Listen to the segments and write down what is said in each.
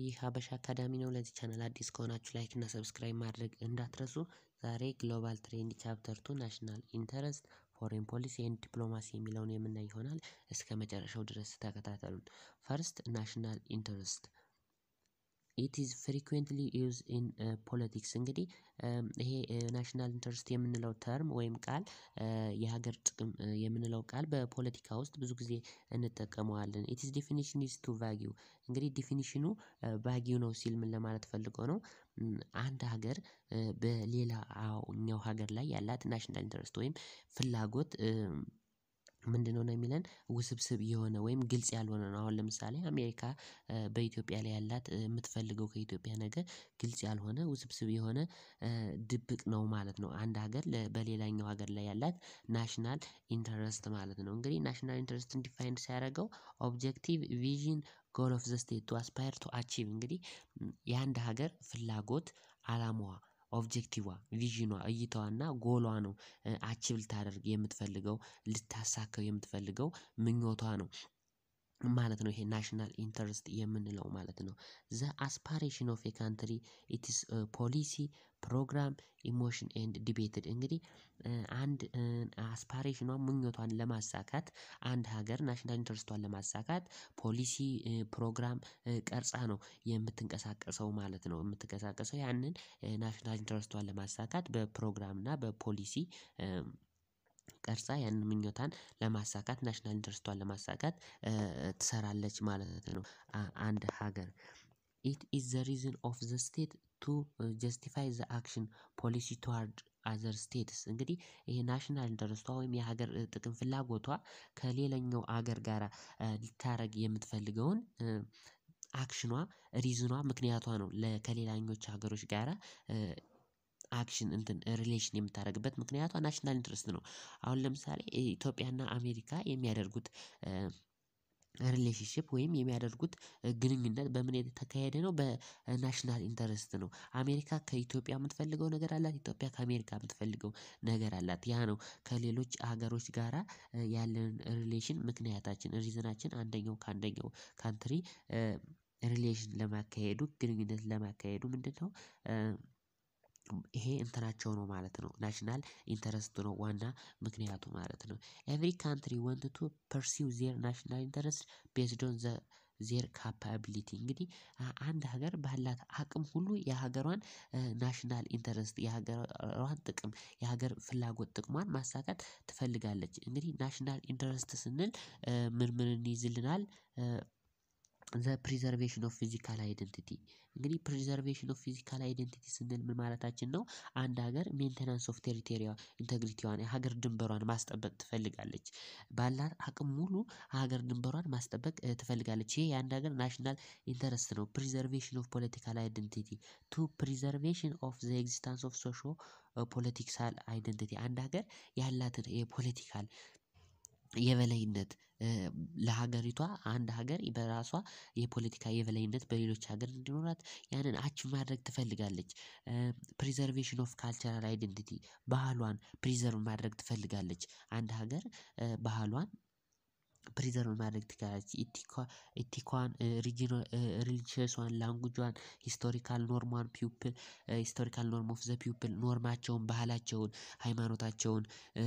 ይህ ሀበሻ አካዳሚ ነው። ለዚህ ቻናል አዲስ ከሆናችሁ ላይክ እና ሰብስክራይብ ማድረግ እንዳትረሱ። ዛሬ ግሎባል ትሬንድ ቻፕተር ቱ ናሽናል ኢንተረስት ፎሬን ፖሊሲ ኤንድ ዲፕሎማሲ የሚለውን የምናይ ይሆናል። እስከ መጨረሻው ድረስ ተከታተሉን። ፈርስት ናሽናል ኢንተረስት ኢት ኢዝ ፍሪኩዌንትሊ ዩዝ ኢን ፖለቲክስ እንግዲህ ይሄ ናሽናል ኢንተረስት የምንለው ተርም ወይም ቃል የሀገር ጥቅም የምንለው ቃል በፖለቲካ ውስጥ ብዙ ጊዜ እንጠቀመዋለን። ኢት ኢዝ ዲፊኒሽን ኢዝ ቱ ቫጊው እንግዲህ ዲፊኒሽኑ ቫጊው ነው ሲል ምን ለማለት ፈልጎ ነው? አንድ ሀገር በሌላኛው ሀገር ላይ ያላት ናሽናል ኢንተረስት ወይም ፍላጎት ምንድነው ነው የሚለን ውስብስብ የሆነ ወይም ግልጽ ያልሆነ ነው። አሁን ለምሳሌ አሜሪካ በኢትዮጵያ ላይ ያላት የምትፈልገው ከኢትዮጵያ ነገር ግልጽ ያልሆነ ውስብስብ የሆነ ድብቅ ነው ማለት ነው። አንድ ሀገር በሌላኛው ሀገር ላይ ያላት ናሽናል ኢንተረስት ማለት ነው። እንግዲህ ናሽናል ኢንተረስትን ዲፋይንድ ሲያደርገው ኦብጀክቲቭ ቪዥን ጎል ኦፍ ዘ ስቴት ቱ አስፓየር ቱ አቺቭ እንግዲህ የአንድ ሀገር ፍላጎት አላማዋ ኦብጀክቲቯ ቪዥኗ እይታዋና ጎሏ ነው አቺቭ ልታደርግ የምትፈልገው ልታሳካው የምትፈልገው ምኞቷ ነው ማለት ነው። ይሄ ናሽናል ኢንተረስት የምንለው ማለት ነው። ዘ አስፓሬሽን ኦፍ ኤ ካንትሪ ኢት ኢዝ ፖሊሲ ፕሮግራም ኢሞሽን ኤንድ ዲቤትድ እንግዲህ አንድ አስፓሬሽኗን ምኞቷን ለማሳካት አንድ ሀገር ናሽናል ኢንተረስቷን ለማሳካት ፖሊሲ ፕሮግራም ቀርጻ ነው የምትንቀሳቀሰው ማለት ነው። የምትንቀሳቀሰው ያንን ናሽናል ኢንተረስቷን ለማሳካት በፕሮግራም እና በፖሊሲ ቀርጻ ያንን ምኞቷን ለማሳካት ናሽናል ኢንተረስቷን ለማሳካት ትሰራለች ማለት ነው። አንድ ሀገር ኢት ኢዝ ዘ ሪዝን ኦፍ ዘ ስቴት ቱ ጀስቲፋይ ዘ አክሽን ፖሊሲ ቱዋርድ አዘር ስቴትስ እንግዲህ ይሄ ናሽናል ኢንተረስቷ ወይም የሀገር ጥቅም ፍላጎቷ ከሌላኛው ሀገር ጋራ ልታደርግ የምትፈልገውን አክሽኗ ሪዝኗ ምክንያቷ ነው ከሌላኞች ሀገሮች ጋራ አክሽን እንትን ሪሌሽን የምታደርግበት ምክንያቷ ናሽናል ኢንተረስት ነው። አሁን ለምሳሌ ኢትዮጵያና አሜሪካ የሚያደርጉት ሪሌሽንሺፕ ወይም የሚያደርጉት ግንኙነት በምን የተካሄደ ነው በናሽናል ኢንተረስት ነው። አሜሪካ ከኢትዮጵያ የምትፈልገው ነገር አላት ኢትዮጵያ ከአሜሪካ የምትፈልገው ነገር አላት ያ ነው ከሌሎች ሀገሮች ጋራ ያለንን ሪሌሽን ምክንያታችን ሪዝናችን አንደኛው ከአንደኛው ካንትሪ ሪሌሽን ለማካሄዱ ግንኙነት ለማካሄዱ ምንድነው? ይሄ እንትናቸው ነው ማለት ነው ናሽናል ኢንተረስቱ ነው ዋና ምክንያቱ ማለት ነው። ኤቭሪ ካንትሪ ዋንት ቱ ፐርሲው ዜር ናሽናል ኢንተረስት ቤዝድ ኦን ዘ ዜር ካፓቢሊቲ እንግዲህ አንድ ሀገር ባላት አቅም ሁሉ የሀገሯን ናሽናል ኢንተረስት የሀገሯን ጥቅም የሀገር ፍላጎት ጥቅሟን ማሳካት ትፈልጋለች። እንግዲህ ናሽናል ኢንተረስት ስንል ምን ምንን ይይዝልናል? ዘ ፕሪዘርቬሽን ኦፍ ፊዚካል አይደንቲቲ እንግዲህ ፕሪዘርቬሽን ኦፍ ፊዚካል አይደንቲቲ ስንል ምን ማለታችን ነው? አንድ ሀገር ሜንቴናንስ ኦፍ ቴሪቶሪያል ኢንተግሪቲዋን የሀገር ድንበሯን ማስጠበቅ ትፈልጋለች። ባላት አቅም ሙሉ ሀገር ድንበሯን ማስጠበቅ ትፈልጋለች ይሄ የአንድ ሀገር ናሽናል ኢንተረስት ነው። ፕሪዘርቬሽን ኦፍ ፖለቲካል አይደንቲቲ ቱ ፕሪዘርቬሽን ኦፍ ዘ ኤግዚስታንስ ኦፍ ሶሾ ፖለቲካል አይደንቲቲ አንድ ሀገር ያላትን የፖለቲካል የበላይነት ለሀገሪቷ አንድ ሀገር በራሷ የፖለቲካ የበላይነት በሌሎች ሀገር እንዲኖራት ያንን አቺቭ ማድረግ ትፈልጋለች። ፕሪዘርቬሽን ኦፍ ካልቸራል አይደንቲቲ ባህሏን ፕሪዘርቭ ማድረግ ትፈልጋለች አንድ ሀገር ባህሏን ፕሪዘርቭ ማድረግ ትችላለች። ኢቲኳን ሪጅናል ሪሊጂየሷን ላንጉጇን ሂስቶሪካል ኖርሟን ፒፕል ሂስቶሪካል ኖርም ኦፍ ዘ ፒፕል ኖርማቸውን ባህላቸውን ሃይማኖታቸውን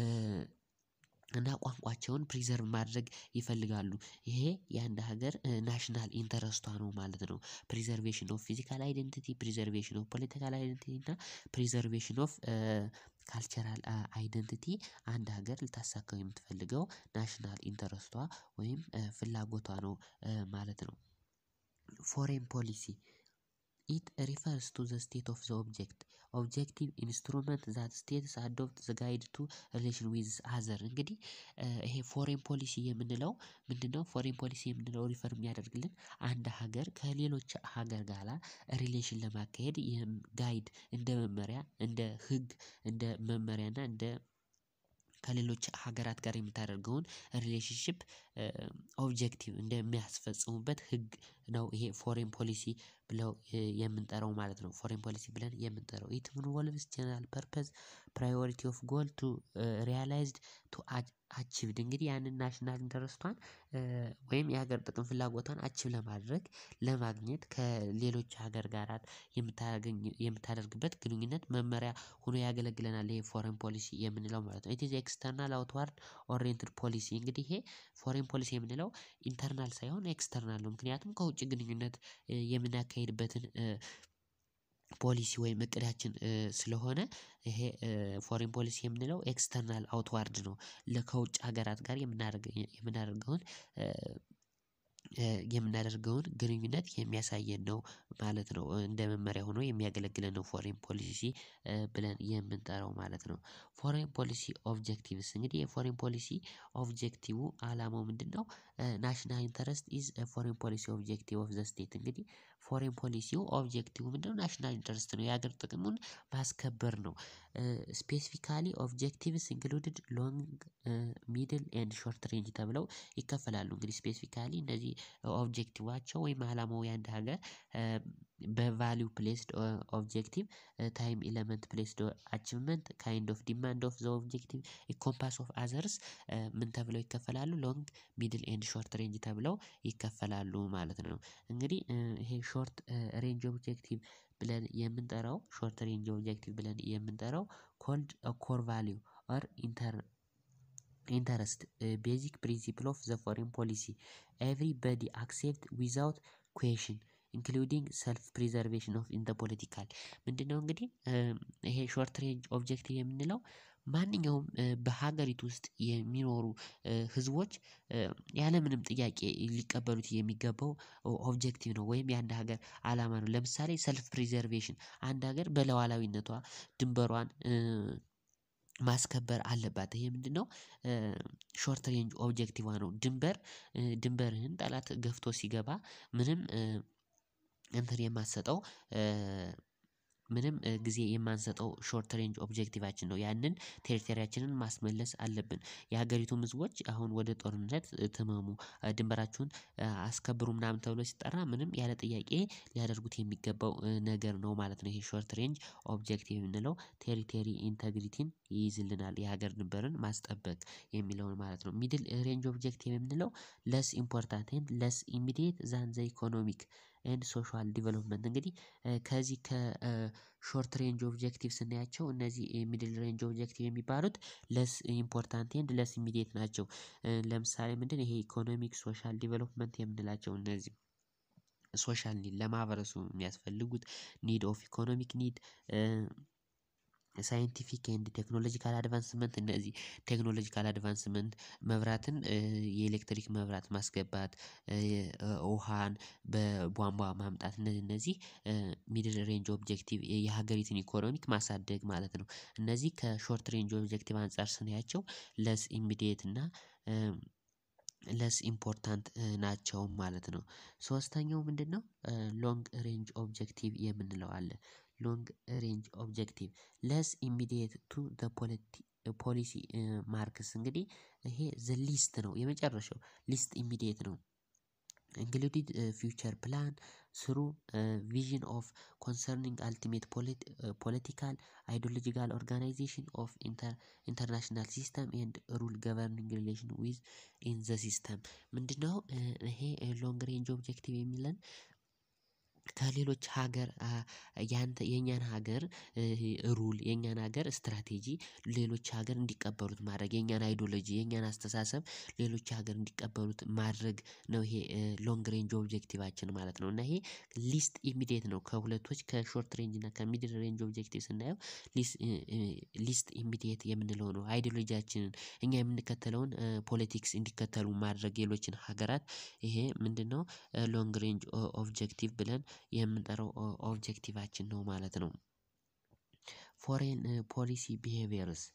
እና ቋንቋቸውን ፕሪዘርቭ ማድረግ ይፈልጋሉ ይሄ የአንድ ሀገር ናሽናል ኢንተረስቷ ነው ማለት ነው። ፕሪዘርቬሽን ኦፍ ፊዚካል አይደንቲቲ ፕሪዘርቬሽን ኦፍ ፖለቲካል አይደንቲቲ እና ፕሪዘርቬሽን ኦፍ ካልቸራል አይደንቲቲ አንድ ሀገር ልታሳካው የምትፈልገው ናሽናል ኢንተረስቷ ወይም ፍላጎቷ ነው ማለት ነው። ፎሬን ፖሊሲ ኢት ሪፈርስ ቱ ዘ ስቴት ኦፍ ዘ ኦብጀክት ኦብጀክቲቭ ኢንስትሩመንት ዛት ስቴትስ አዶፕት ዘ ጋይድ ቱ ሪሌሽን ዊዝ አዘር እንግዲህ ይሄ ፎሬን ፖሊሲ የምንለው ምንድነው? ፎሬን ፖሊሲ የምንለው ሪፈር የሚያደርግልን አንድ ሀገር ከሌሎች ሀገር ጋራ ሪሌሽን ለማካሄድ ይህም ጋይድ እንደ መመሪያ እንደ ህግ እንደ መመሪያ እና እንደ ከሌሎች ሀገራት ጋር የምታደርገውን ሪሌሽንሺፕ ኦብጀክቲቭ እንደሚያስፈጽሙበት ህግ ነው ይሄ ፎሬን ፖሊሲ ብለው የምንጠራው ማለት ነው። ፎሬን ፖሊሲ ብለን የምንጠራው ኢት ኢንቮልቭስ ጀነራል ፐርፐዝ ፕራዮሪቲ ኦፍ ጎል ቱ ሪያላይዝድ ቱ አቺቭድ እንግዲህ ያንን ናሽናል ኢንተረስቷን ወይም የሀገር ጥቅም ፍላጎቷን አቺቭ ለማድረግ ለማግኘት ከሌሎች ሀገር ጋራት የምታገኝ የምታደርግበት ግንኙነት መመሪያ ሆኖ ያገለግለናል ይሄ ፎሬን ፖሊሲ የምንለው ማለት ነው። ኢት ኢዝ ኤክስተርናል አውትዋርድ ኦሪየንትድ ፖሊሲ እንግዲህ ይሄ ፎሬን ፖሊሲ የምንለው ኢንተርናል ሳይሆን ኤክስተርናል ነው ምክንያቱም ከውጭ ግንኙነት የምናካሂድበትን ፖሊሲ ወይም እቅዳችን ስለሆነ ይሄ ፎሬን ፖሊሲ የምንለው ኤክስተርናል አውትዋርድ ነው ከውጭ ሀገራት ጋር የምናደርገውን የምናደርገውን ግንኙነት የሚያሳየን ነው ማለት ነው እንደ መመሪያ ሆኖ የሚያገለግለን ነው ፎሬን ፖሊሲ ብለን የምንጠራው ማለት ነው። ፎሬን ፖሊሲ ኦብጀክቲቭስ እንግዲህ የፎሬን ፖሊሲ ኦብጀክቲቩ አላማው ምንድነው? ናሽናል ኢንተረስት ኢዝ ፎሬን ፖሊሲ ኦብጀክቲቭ ኦፍ ዘ ስቴት እንግዲህ ፎሬን ፖሊሲው ኦብጀክቲቭ ምንድነው ናሽናል ኢንተረስት ነው የሀገር ጥቅሙን ማስከበር ነው። ስፔሲፊካሊ ኦብጀክቲቭስ ኢንክሉድድ ሎንግ ሚድል ኤንድ ሾርት ሬንጅ ተብለው ይከፈላሉ እንግዲህ ስፔሲፊካሊ እነዚህ ኦብጀክቲቫቸው ወይም አላማው የአንድ ሀገር በቫልዩ ፕሌስድ ኦብጀክቲቭ ታይም ኤለመንት ፕሌስድ አቺቭመንት ካይንድ ኦፍ ዲማንድ ኦፍ ዘ ኦብጀክቲቭ ኢኮምፓስ ኦፍ አዘርስ ምን ተብለው ይከፈላሉ ሎንግ ሚድል ኤንድ ሾርት ሬንጅ ተብለው ይከፈላሉ ማለት ነው። እንግዲህ ይሄ ሾርት ሬንጅ ኦብጀክቲቭ ብለን የምንጠራው ሾርት ሬንጅ ኦብጀክቲቭ ብለን የምንጠራው ኮልድ ኮር ቫልዩ ኦር ኢንተር ኢንተረስት ቤዚክ ፕሪንሲፕል ኦፍ ዘ ፎሬን ፖሊሲ ኤቭሪበዲ አክሴፕት ዊዛውት ኩዌሽን ኢንክሉዲንግ ሰልፍ ፕሪዘርቬሽን ኦፍ ኢን ዘ ፖለቲካል ምንድነው? እንግዲህ ይሄ ሾርት ሬንጅ ኦብጀክቲቭ የምንለው ማንኛውም በሀገሪቱ ውስጥ የሚኖሩ ህዝቦች ያለምንም ጥያቄ ሊቀበሉት የሚገባው ኦብጀክቲቭ ነው ወይም የአንድ ሀገር አላማ ነው። ለምሳሌ ሰልፍ ፕሪዘርቬሽን አንድ ሀገር በለዋላዊነቷ ድንበሯን ማስከበር አለባት ይሄ ምንድነው? ሾርት ሬንጅ ኦብጀክቲቯ ነው ድንበር ድንበርህን ጠላት ገፍቶ ሲገባ ምንም እንትን የማትሰጠው ምንም ጊዜ የማንሰጠው ሾርት ሬንጅ ኦብጀክቲቫችን ነው ያንን ቴሪቶሪያችንን ማስመለስ አለብን። የሀገሪቱም ህዝቦች አሁን ወደ ጦርነት ትመሙ ድንበራችሁን አስከብሩ ምናምን ተብሎ ሲጠራ ምንም ያለ ጥያቄ ሊያደርጉት የሚገባው ነገር ነው ማለት ነው። ይሄ ሾርት ሬንጅ ኦብጀክቲቭ የምንለው ቴሪቴሪ ኢንተግሪቲን ይይዝልናል የሀገር ድንበርን ማስጠበቅ የሚለውን ማለት ነው። ሚድል ሬንጅ ኦብጀክቲቭ የምንለው ለስ ኢምፖርታንት ኤንድ ለስ ኢሚዲየት ዛን ዘ ኢኮኖሚክ ኤንድ ሶሻል ዲቨሎፕመንት እንግዲህ ከዚህ ከሾርት ሬንጅ ኦብጀክቲቭ ስናያቸው እነዚህ ሚድል ሬንጅ ኦብጀክቲቭ የሚባሉት ለስ ኢምፖርታንት ኤንድ ለስ ኢሚዲየት ናቸው። ለምሳሌ ምንድነው? ይሄ ኢኮኖሚክ ሶሻል ዲቨሎፕመንት የምንላቸው እነዚህ ሶሻል ኒድ ለማህበረሰቡ የሚያስፈልጉት ኒድ ኦፍ ኢኮኖሚክ ኒድ ሳይንቲፊክ ኤንድ ቴክኖሎጂካል አድቫንስመንት እነዚህ ቴክኖሎጂካል አድቫንስመንት መብራትን የኤሌክትሪክ መብራት ማስገባት ውሃን በቧንቧ ማምጣት እነዚህ እነዚህ ሚድል ሬንጅ ኦብጀክቲቭ የሀገሪቱን ኢኮኖሚክ ማሳደግ ማለት ነው። እነዚህ ከሾርት ሬንጅ ኦብጀክቲቭ አንፃር ስናያቸው ለስ ኢሚዲየት እና ለስ ኢምፖርታንት ናቸው ማለት ነው። ሶስተኛው ምንድነው? ሎንግ ሬንጅ ኦብጀክቲቭ የምንለው አለ ሎንግ ሬንጅ ኦብጀክቲቭ ለስ ኢሚዲየት ቱ ዘ ፖሊሲ ማርክስ እንግዲህ ይሄ ዘ ሊስት ነው የመጨረሻው ሊስት ኢሚዲየት ነው። ኢንክሉዲድ ፊውቸር ፕላን ስሩ ቪዥን ኦፍ ኮንሰርኒንግ አልቲሜት ፖለቲካል አይዶሎጂካል ኦርጋናይዜሽን ኦፍ ኢንተርናሽናል ሲስተም ኤንድ ሩል ገቨርኒንግ ሪሌሽን ዊዝ ኢን ዘ ሲስተም ምንድነው? ይሄ ሎንግ ሬንጅ ኦብጀክቲቭ የሚለን ከሌሎች ሀገር ያንተ የኛን ሀገር ሩል የኛን ሀገር ስትራቴጂ ሌሎች ሀገር እንዲቀበሉት ማድረግ የኛን አይዶሎጂ የኛን አስተሳሰብ ሌሎች ሀገር እንዲቀበሉት ማድረግ ነው ይሄ ሎንግ ሬንጅ ኦብጀክቲቫችን ማለት ነው። እና ይሄ ሊስት ኢሚዲየት ነው ከሁለቶች ከሾርት ሬንጅ እና ከሚድል ሬንጅ ኦብጀክቲቭ ስናየው ሊስት ኢሚዲየት የምንለው ነው አይዶሎጂያችንን እኛ የምንከተለውን ፖለቲክስ እንዲከተሉ ማድረግ ሌሎችን ሀገራት ይሄ ምንድነው? ሎንግ ሬንጅ ኦብጀክቲቭ ብለን የምንጠራው ኦብጀክቲቫችን ነው ማለት ነው። ፎሬን ፖሊሲ ቢሄቪየርስ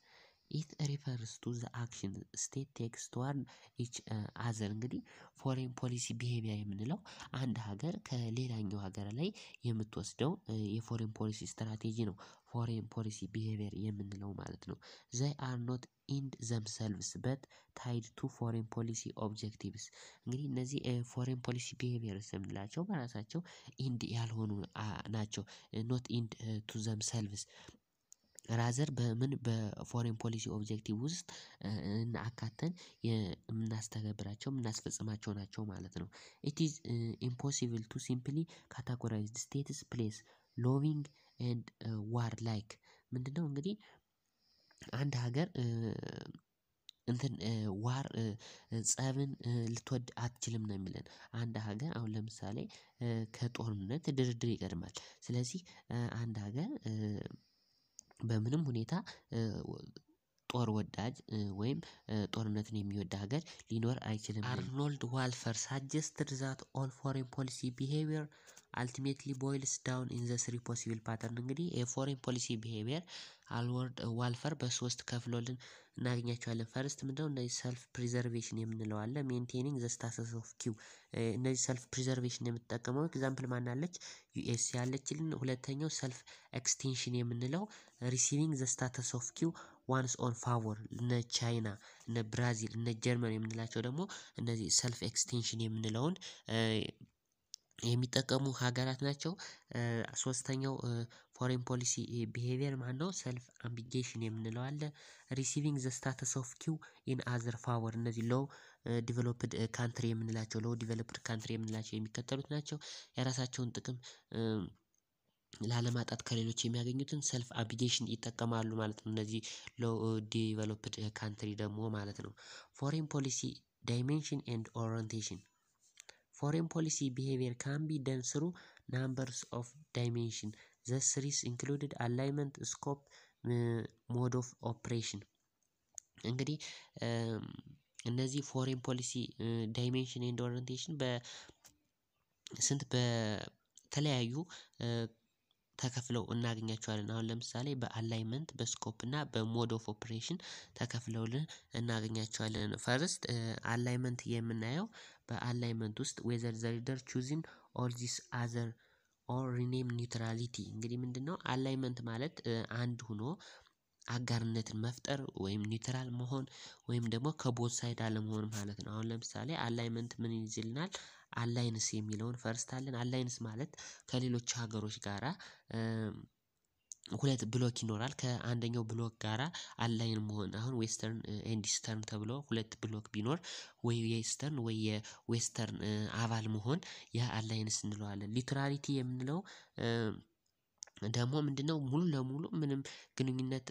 ኢት ሪፈርስ ቱ ዘ አክሽን ስቴት ቴክስ ተዋርድ ኢች አዘር እንግዲህ ፎሬን ፖሊሲ ቢሄቪየር የምንለው አንድ ሀገር ከሌላኛው ሀገር ላይ የምትወስደው የፎሬን ፖሊሲ ስትራቴጂ ነው። ፎሬን ፖሊሲ ቢሄቪየር የምንለው ማለት ነው። ዘይ አር ኖት ኢንድ ዘምሰልቭስ በት ታይድ ቱ ፎሬን ፖሊሲ ኦብጀክቲቭስ እንግዲህ እነዚህ ፎሬን ፖሊሲ ቢሄቪየርስ የምንላቸው በራሳቸው ኢንድ ያልሆኑ ናቸው። ኖት ኢንድ ቱ ዘምሰልቭስ ራዘር በምን በፎሬን ፖሊሲ ኦብጀክቲቭ ውስጥ አካተን የምናስተገብራቸው የምናስፈጽማቸው ናቸው ማለት ነው። ኢት ኢዝ ኢምፖሲብል ቱ ሲምፕሊ ካታጎራይዝድ ስቴትስ ፕሌስ ሎቪንግ ኤንድ ዋር ላይክ ምንድነው? እንግዲህ አንድ ሀገር እንትን ዋር ፀብን ልትወድ አትችልም ነው የሚለን አንድ ሀገር አሁን ለምሳሌ ከጦርነት ድርድር ይቀድማል። ስለዚህ አንድ ሀገር በምንም ሁኔታ ጦር ወዳጅ ወይም ጦርነትን የሚወድ ሀገር ሊኖር አይችልም። አርኖልድ ዋልፈር ሳጀስትድ ዛት ኦል ፎሬን ፖሊሲ ቢሄቪየር አልቲሜትሊ ቦይልስ ዳውን ኢን ዘ ስሪ ፖሲብል ፓተርን እንግዲህ የፎሬን ፖሊሲ ቢሄቪየር አልወርድ ዋልፈር በሶስት ከፍሎልን እናገኛቸዋለን። ፈርስት ምንድነው? እነዚህ ሰልፍ ፕሪዘርቬሽን የምንለው አለ ሜንቴኒንግ ዘ ስታተስ ኦፍ ኪው እነዚህ ሰልፍ ፕሪዘርቬሽን የምትጠቀመው ኤግዛምፕል ማን አለች? ዩኤስ ያለችልን ሁለተኛው ሰልፍ ኤክስቴንሽን የምንለው ሪሲቪንግ ዘ ስታተስ ኦፍ ኪው ዋንስ ኦን ፋቮር እነ ቻይና እነ ብራዚል እነ ጀርመን የምንላቸው ደግሞ እነዚህ ሰልፍ ኤክስቴንሽን የምንለውን የሚጠቀሙ ሀገራት ናቸው። ሶስተኛው ፎሬን ፖሊሲ ቢሄቪየር ማነው? ሰልፍ አምቢጌሽን የምንለው አለ። ሪሲቪንግ ዘ ስታተስ ኦፍ ኪው ኢን አዘር ፋወር እነዚህ ሎው ዲቨሎፕድ ካንትሪ የምንላቸው ሎው ዲቨሎፕድ ካንትሪ የምንላቸው የሚከተሉት ናቸው። የራሳቸውን ጥቅም ላለማጣት ከሌሎች የሚያገኙትን ሰልፍ አቢጌሽን ይጠቀማሉ ማለት ነው። እነዚህ ሎው ዲቨሎፕድ ካንትሪ ደግሞ ማለት ነው። ፎሬን ፖሊሲ ዳይሜንሽን ኤንድ ኦሪንቴሽን ፎሬን ፖሊሲ ቢሄቪየር ካን ቢ ደን ስሩ ናምበርስ ኦፍ ዳይሜንሽን ዘ ስሪስ ኢንክሉድድ አላይመንት ስኮፕ ሞድ ኦፍ ኦፕሬሽን እንግዲህ እነዚህ ፎሬን ፖሊሲ ዳይሜንሽን ኤንድ ኦሪንቴሽን በ ስንት በተለያዩ ተከፍለው እናገኛቸዋለን። አሁን ለምሳሌ በአላይመንት በስኮፕ እና በሞድ ኦፍ ኦፕሬሽን ተከፍለውልን እናገኛቸዋለን። ፈርስት አላይመንት የምናየው በአላይመንት ውስጥ ዌዘር ዘ ሪደር ቹዚን ኦል ዚስ አዘር ኦር ሪኔም ኒውትራሊቲ እንግዲህ ምንድነው? አላይመንት ማለት አንድ ሆኖ አጋርነትን መፍጠር ወይም ኒውትራል መሆን ወይም ደግሞ ከቦት ሳይድ አለመሆን ማለት ነው። አሁን ለምሳሌ አላይመንት ምን ይይዝልናል? አላይንስ የሚለውን ፈርስት አለን አላይንስ ማለት ከሌሎች ሀገሮች ጋራ ሁለት ብሎክ ይኖራል ከአንደኛው ብሎክ ጋራ አላይን መሆን አሁን ዌስተርን ኤንድ ኢስተርን ተብሎ ሁለት ብሎክ ቢኖር ወይ የኢስተርን ወይ የዌስተርን አባል መሆን ያ አላይንስ እንለዋለን። ኒውትራሊቲ የምንለው ደግሞ ምንድነው? ሙሉ ለሙሉ ምንም ግንኙነት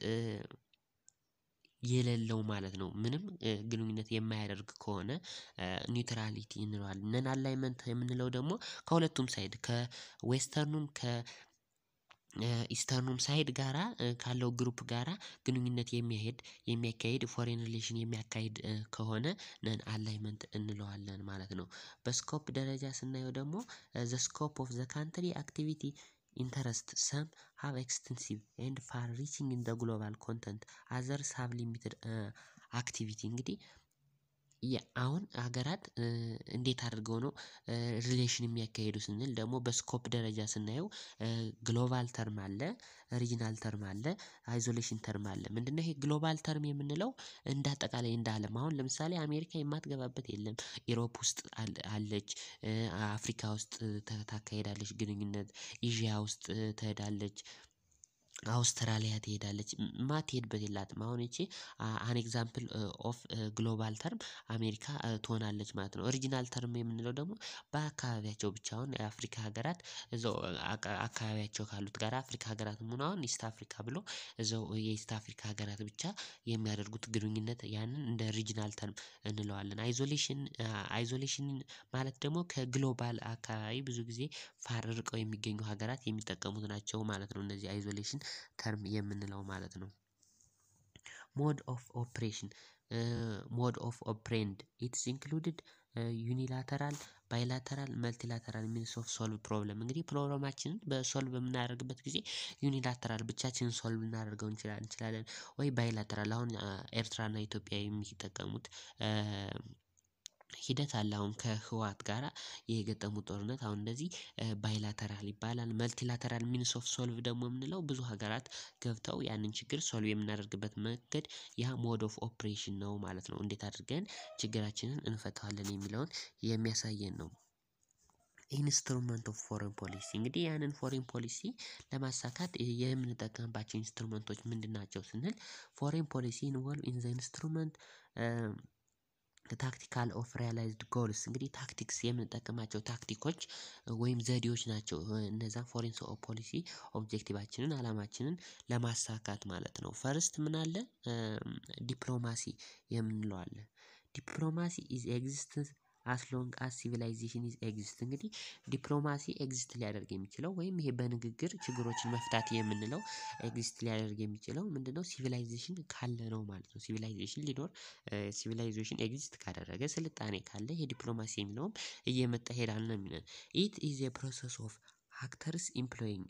የሌለው ማለት ነው። ምንም ግንኙነት የማያደርግ ከሆነ ኒውትራሊቲ እንለዋለን። ነን አላይመንት የምንለው ደግሞ ከሁለቱም ሳይድ ከዌስተርኑም ከ ኢስተርኑም ሳይድ ጋራ ካለው ግሩፕ ጋራ ግንኙነት የሚያሄድ የሚያካሂድ ፎሬን ሪሌሽን የሚያካሂድ ከሆነ ነን አላይመንት እንለዋለን ማለት ነው። በስኮፕ ደረጃ ስናየው ደግሞ ዘ ስኮፕ ኦፍ ዘ ካንትሪ አክቲቪቲ ኢንተረስት ሰም ሃቭ ኤክስቴንሲቭ ኤንድ ፋር ሪቺንግ ኢን ዘ ግሎባል ኮንተንት አዘርስ ሃቭ ሊሚትድ አክቲቪቲ እንግዲህ አሁን ሀገራት እንዴት አድርገው ነው? ሪሌሽን የሚያካሂዱ ስንል ደግሞ በስኮፕ ደረጃ ስናየው ግሎባል ተርም አለ ሪጅናል ተርም አለ አይዞሌሽን ተርም አለ ምንድነው? ይሄ ግሎባል ተርም የምንለው እንደ አጠቃላይ እንደ አለም አሁን ለምሳሌ አሜሪካ የማትገባበት የለም። ኢሮፕ ውስጥ አለች አፍሪካ ውስጥ ታካሂዳለች ግንኙነት ኤዥያ ውስጥ ትሄዳለች። አውስትራሊያ ትሄዳለች ማትሄድበት የላትም አሁን ይቺ አን ኤግዛምፕል ኦፍ ግሎባል ተርም አሜሪካ ትሆናለች ማለት ነው። ኦሪጅናል ተርም የምንለው ደግሞ በአካባቢያቸው ብቻ አሁን የአፍሪካ ሀገራት እዛው አካባቢያቸው ካሉት ጋር አፍሪካ ሀገራትም ሆነ አሁን ኢስት አፍሪካ ብሎ እዛው የኢስት አፍሪካ ሀገራት ብቻ የሚያደርጉት ግንኙነት ያንን እንደ ሪጅናል ተርም እንለዋለን። አይዞሌሽን አይዞሌሽን ማለት ደግሞ ከግሎባል አካባቢ ብዙ ጊዜ ፋር ርቀው የሚገኙ ሀገራት የሚጠቀሙት ናቸው ማለት ነው። እነዚህ አይዞሌሽን ተርም የምንለው ማለት ነው። ሞድ ኦፍ ኦፕሬሽን ሞድ ኦፍ ኦፕሬንድ ኢትስ ኢንክሉድድ ዩኒላተራል ባይላተራል መልቲላተራል ሚንስ ኦፍ ሶልቭ ፕሮብለም እንግዲህ ፕሮብለማችንን በሶልቭ በምናደርግበት ጊዜ ዩኒላተራል ብቻችንን ሶልቭ ልናደርገው እንችላለን ወይ ባይላተራል አሁን ኤርትራና ኢትዮጵያ የሚጠቀሙት ሂደት አለ አሁን ከህወሓት ጋራ የገጠሙት ጦርነት አሁን እንደዚህ ባይላተራል ይባላል መልቲላተራል ሚንስ ኦፍ ሶልቭ ደግሞ የምንለው ብዙ ሀገራት ገብተው ያንን ችግር ሶልቭ የምናደርግበት መንገድ ያ ሞድ ኦፍ ኦፕሬሽን ነው ማለት ነው እንዴት አድርገን ችግራችንን እንፈታዋለን የሚለውን የሚያሳየን ነው። ኢንስትሩመንት ኦፍ ፎሬን ፖሊሲ እንግዲህ ያንን ፎሬን ፖሊሲ ለማሳካት የምንጠቀምባቸው ኢንስትሩመንቶች ምንድን ናቸው ስንል ፎሬን ፖሊሲ ኢንቮልቭ ኢን ዘ ኢንስትሩመንት ታክቲካል ኦፍ ሪያላይዝድ ጎልስ እንግዲህ ታክቲክስ የምንጠቀማቸው ታክቲኮች ወይም ዘዴዎች ናቸው እነዛን ፎሬን ፖሊሲ ኦብጀክቲቫችንን አላማችንን ለማሳካት ማለት ነው። ፈርስት ምን አለ ዲፕሎማሲ የምንለው አለ ዲፕሎማሲ ኢዝ ኤግዚስተንስ አስ ሎንግ አስ ሲቪላይዜሽን ኢዝ ኤግዚስት እንግዲህ ዲፕሎማሲ ኤግዚስት ሊያደርግ የሚችለው ወይም ይሄ በንግግር ችግሮችን መፍታት የምንለው ኤግዚስት ሊያደርግ የሚችለው ምንድነው ሲቪላይዜሽን ካለ ነው ማለት ነው። ሲቪላይዜሽን ሊኖር ሲቪላይዜሽን ኤግዚስት ካደረገ ስልጣኔ ካለ የዲፕሎማሲ የሚለውም እየመጣ ይሄዳል ነው የሚለን ኢት ኢዝ ኤ ፕሮሰስ ኦፍ አክተርስ ኢምፕሎይንግ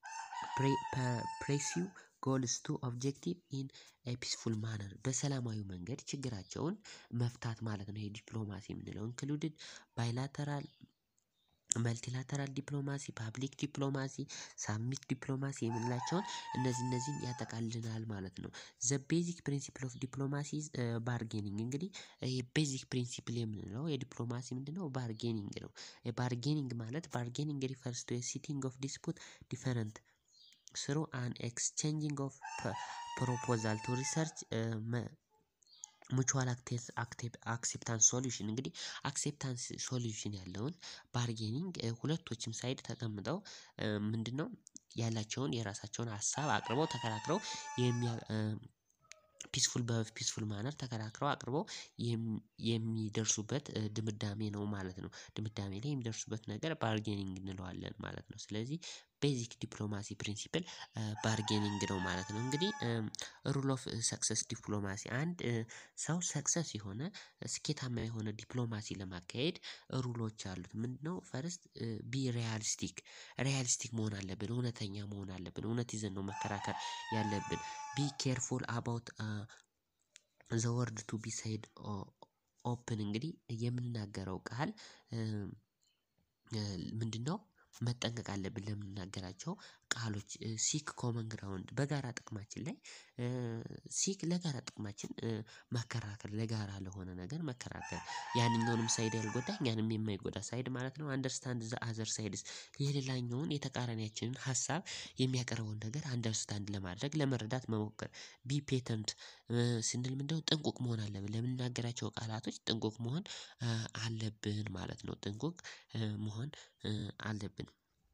ፕሬሲው ጎልስ ቱ ኦብጀክቲቭ ኢን ኤ ፒስፉል ማነር በሰላማዊ መንገድ ችግራቸውን መፍታት ማለት ነው። የዲፕሎማሲ የምንለው ኢንክሉድድ ባይላተራል መልቲላተራል ዲፕሎማሲ ፓብሊክ ዲፕሎማሲ ሳሚት ዲፕሎማሲ የምንላቸውን እነዚህ እነዚህን ያጠቃልናል ማለት ነው። ዘ ቤዚክ ፕሪንሲፕል ኦፍ ዲፕሎማሲ ባርጌኒንግ እንግዲህ ቤዚክ ፕሪንሲፕል የምንለው የዲፕሎማሲ ምንድነው ባርጌኒንግ ነው። ባርጌኒንግ ማለት ባርጌኒንግ ሪፈርስ ቱ ሲቲንግ ኦፍ ዲስፑት ዲፈረንት ስሩ አን ኤክስቼንጂንግ ኦፍ ፕሮፖዛል ቱ ሪሰርች ሙቹዋል አክሴፕታንስ ሶሉሽን እንግዲህ አክሴፕታንስ ሶሉሽን ያለውን ባርጌኒንግ ሁለቶችም ሳይድ ተቀምጠው ምንድነው ያላቸውን የራሳቸውን ሀሳብ አቅርበው ተከራክረው የሚያ ፒስፉል በፒስፉል ማነር ተከራክረው አቅርበው የሚደርሱበት ድምዳሜ ነው ማለት ነው። ድምዳሜ ላይ የሚደርሱበት ነገር ባርጌኒንግ እንለዋለን ማለት ነው። ስለዚህ ቤዚክ ዲፕሎማሲ ፕሪንሲፕል ባርጌኒንግ ነው ማለት ነው። እንግዲህ ሩል ኦፍ ሰክሰስ ዲፕሎማሲ አንድ ሰው ሰክሰስ የሆነ ስኬታማ የሆነ ዲፕሎማሲ ለማካሄድ ሩሎች አሉት ምንድነው? ፈርስት ቢ ሪያሊስቲክ ሪያሊስቲክ መሆን አለብን እውነተኛ መሆን አለብን እውነት ይዘን ነው መከራከር ያለብን ቢ ኬርፉል አባውት ዘ ወርድ ቱ ቢ ሳይድ ኦፕን እንግዲህ የምንናገረው ቃል ምንድነው? መጠንቀቅ አለብን ለምንናገራቸው ቃሎች ሲክ ኮመን ግራውንድ በጋራ ጥቅማችን ላይ ሲክ ለጋራ ጥቅማችን መከራከር ለጋራ ለሆነ ነገር መከራከር ያንኛውንም ሳይድ ያልጎዳ እኛንም የማይጎዳ ሳይድ ማለት ነው። አንደርስታንድ ዘ አዘር ሳይድስ የሌላኛውን የተቃራኒያችንን ሀሳብ የሚያቀርበውን ነገር አንደርስታንድ ለማድረግ ለመረዳት መሞከር ቢ ፔተንት ስንል ምንድነው ጥንቁቅ መሆን አለብን ለምንናገራቸው ቃላቶች ጥንቁቅ መሆን አለብን ማለት ነው። ጥንቁቅ መሆን አለብን።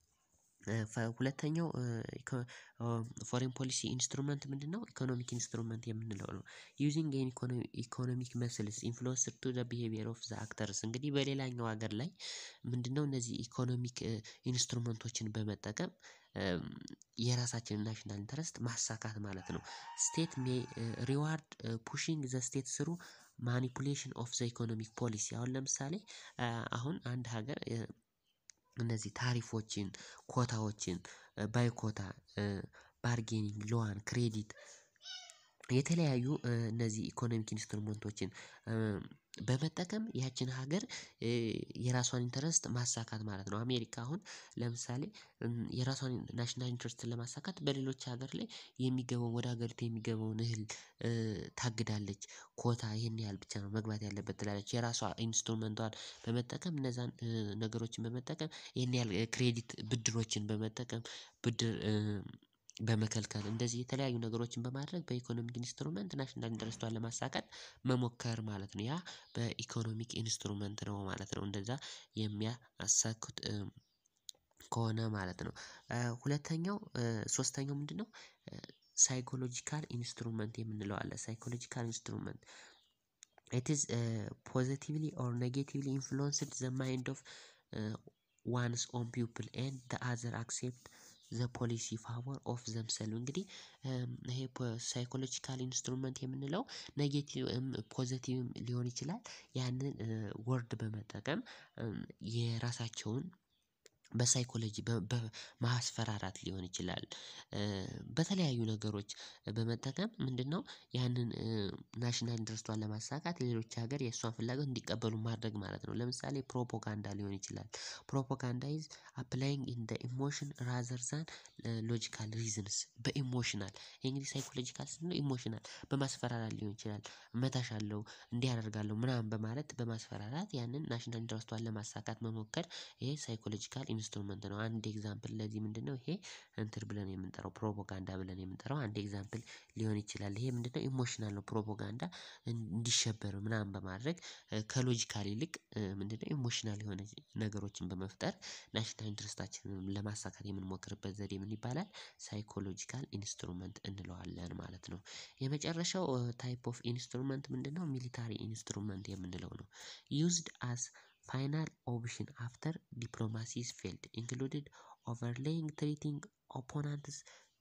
ሁለተኛው ፎሬን ፖሊሲ ኢንስትሩመንት ምንድነው? ኢኮኖሚክ ኢንስትሩመንት የምንለው ነው። ዩዚንግ ኤን ኢኮኖሚክ መስልስ ኢንፍሉወንስ ቱ ዘ ቢሄቪየር ኦፍ ዘ አክተርስ እንግዲህ በሌላኛው ሀገር ላይ ምንድነው እነዚህ ኢኮኖሚክ ኢንስትሩመንቶችን በመጠቀም የራሳችንን ናሽናል ኢንተረስት ማሳካት ማለት ነው። ስቴት ሜይ ሪዋርድ ፑሺንግ ዘ ስቴት ስሩ ማኒፑሌሽን ኦፍ ዘ ኢኮኖሚክ ፖሊሲ አሁን ለምሳሌ አሁን አንድ ሀገር እነዚህ ታሪፎችን ኮታዎችን ባይኮታ ባርጌኒንግ ሎዋን ክሬዲት የተለያዩ እነዚህ ኢኮኖሚክ ኢንስትሩመንቶችን በመጠቀም ያችን ሀገር የራሷን ኢንተረስት ማሳካት ማለት ነው። አሜሪካ አሁን ለምሳሌ የራሷን ናሽናል ኢንተረስትን ለማሳካት በሌሎች ሀገር ላይ የሚገባውን ወደ ሀገሪቱ የሚገባውን እህል ታግዳለች ኮታ ይሄን ያህል ብቻ ነው መግባት ያለበት ትላለች የራሷ ኢንስትሩመንቷን በመጠቀም እነዛን ነገሮችን በመጠቀም ይሄን ያህል ክሬዲት ብድሮችን በመጠቀም ብድር በመከልከል እንደዚህ የተለያዩ ነገሮችን በማድረግ በኢኮኖሚክ ኢንስትሩመንት ናሽናል ኢንተረስቷን ለማሳካት መሞከር ማለት ነው። ያ በኢኮኖሚክ ኢንስትሩመንት ነው ማለት ነው። እንደዛ የሚያሳኩት ከሆነ ማለት ነው። ሁለተኛው ሶስተኛው ምንድነው? ሳይኮሎጂካል ኢንስትሩመንት የምንለው አለ ሳይኮሎጂካል ኢንስትሩመንት ኢት ኢዝ ፖዘቲቭሊ ኦር ኔጌቲቭሊ ኢንፍሉወንስድ ዘ ማይንድ ኦፍ ዋንስ ኦን ፒፕል ኤንድ ዘ አዘር አክሴፕት ዘ ፖሊሲ ፋቮር ኦፍ ዘምሰልቭ እንግዲህ ይሄ ሳይኮሎጂካል ኢንስትሩመንት የምንለው ኔጌቲቭም ፖዘቲቭም ሊሆን ይችላል ያንን ወርድ በመጠቀም የራሳቸውን በሳይኮሎጂ በማስፈራራት ሊሆን ይችላል። በተለያዩ ነገሮች በመጠቀም ምንድነው ያንን ናሽናል ኢንተረስቷን ለማሳካት ሌሎች ሀገር የእሷን ፍላጎት እንዲቀበሉ ማድረግ ማለት ነው። ለምሳሌ ፕሮፖጋንዳ ሊሆን ይችላል ፕሮፖጋንዳ ኢዝ አፕላይንግ ኢን ዘ ኢሞሽን ራዘር ዛን ሎጂካል ሪዝንስ በኢሞሽናል ይሄ እንግዲህ ሳይኮሎጂካል ስንለው ኢሞሽናል በማስፈራራት ሊሆን ይችላል እመታሻለሁ እንዲህ አደርጋለሁ ምናምን በማለት በማስፈራራት ያንን ናሽናል ኢንተረስቷን ለማሳካት መሞከር ይሄ ሳይኮሎጂካል ኢንስትሩመንት ነው። አንድ ኤግዛምፕል ለዚህ ምንድነው ይሄ እንትን ብለን የምንጠራው ፕሮፖጋንዳ ብለን የምንጠራው አንድ ኤግዛምፕል ሊሆን ይችላል። ይሄ ምንድነው ኢሞሽናል ነው ፕሮፖጋንዳ እንዲሸበር ምናምን በማድረግ ከሎጂካል ይልቅ ምንድነው ኢሞሽናል የሆነ ነገሮችን በመፍጠር ናሽናል ኢንተረስታችንን ለማሳካት የምንሞክርበት ዘዴ ምን ይባላል? ሳይኮሎጂካል ኢንስትሩመንት እንለዋለን ማለት ነው። የመጨረሻው ታይፕ ኦፍ ኢንስትሩመንት ምንድነው? ሚሊታሪ ኢንስትሩመንት የምንለው ነው። ዩዝድ አስ ፋይናል ኦፕሽን አፍተር ዲፕሎማሲ ኢዝ ፌልድ ኢንክሉድድ ኦቨርሌይንግ ትሪቲንግ ኦፖነንትስ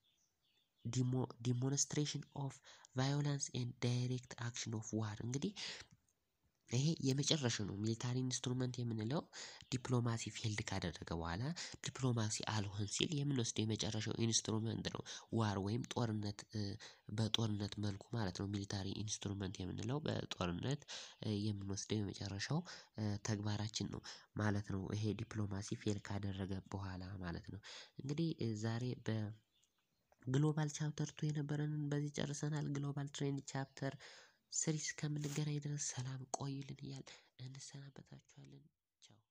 ዲሞንስትሬሽን ኦፍ ቫዮላንስ ኤንድ ዳይሬክት አክሽን ኦፍ ዋር እንግዲህ ይሄ የመጨረሻው ነው ሚሊታሪ ኢንስትሩመንት የምንለው ዲፕሎማሲ ፌልድ ካደረገ በኋላ ዲፕሎማሲ አልሆን ሲል የምንወስደው የመጨረሻው ኢንስትሩመንት ነው። ዋር ወይም ጦርነት በጦርነት መልኩ ማለት ነው ሚሊታሪ ኢንስትሩመንት የምንለው በጦርነት የምንወስደው የመጨረሻው ተግባራችን ነው ማለት ነው። ይሄ ዲፕሎማሲ ፌል ካደረገ በኋላ ማለት ነው። እንግዲህ ዛሬ በግሎባል ቻፕተር ቱ የነበረንን በዚህ ጨርሰናል ግሎባል ትሬንድ ቻፕተር ስሪ እስከምንገናኝ ድረስ ሰላም ቆዩልን እያልን እንሰናበታችኋለን። ቻው